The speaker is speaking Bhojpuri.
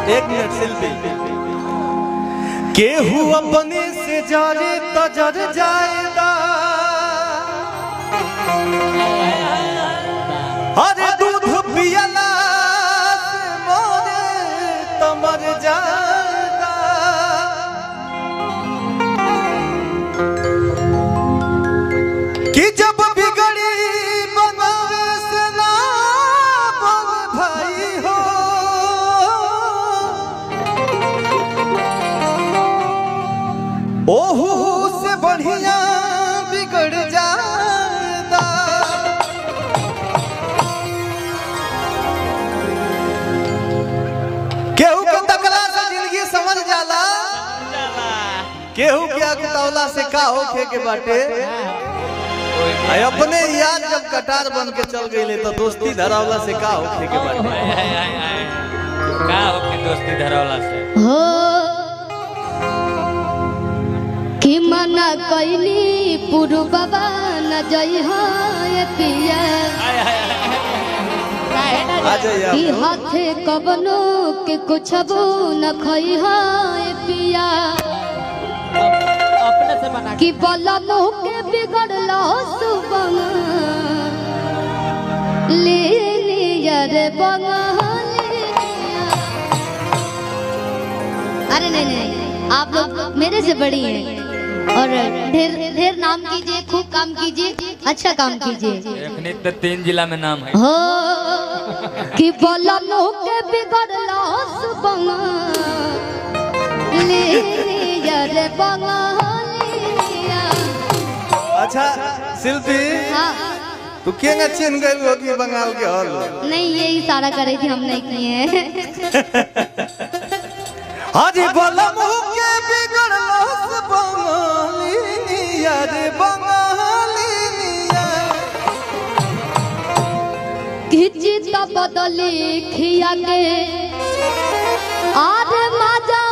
एक मिनट शिल्पी केहू अपने से जरे तो जर जाएगा अरे दूध पियला से मोरे तो मर जाएगा कि जब बिगड़ी बनावे से ना बन भाई हो ओहू से बढ़िया बिगड़ जाता केहू के तकला से जिंदगी समझ जाला केहू के अगतौला से का होखे के बाटे आई अपने याद जब कटार बन के चल गई तो दोस्ती धरावला से का होखे के बाटे हाय, हाय, हाय, हाय। का होके दोस्ती धरौला से हो कि मना कैली पुरबा न जई हो ये पिया आ जाइए कि आप। हाथे कबनो के कुछ न खई हो ये पिया अपने से बना कि बला मुँह के बिगड़लो सुबह ले लिया रे बंगाली अरे नहीं नहीं आप लोग मेरे से बड़ी हैं और ढेर ढेर नाम कीजिए खूब काम कीजिए अच्छा काम कीजिए एखनी तो तीन जिला में नाम है हो कि बोला मुँह के बिगड़लो सुबह ले लिया रे बंगालिया अच्छा शिल्पी हाँ तू केंगा चिन्ह गई हो कि बंगाल के हल नहीं ये इशारा कर रही थी हम नहीं किए हैं हाजी बोला मुँह के बिगड़लो से बंगाली यार बंगाली खिची तो बदली खिया के आर माजा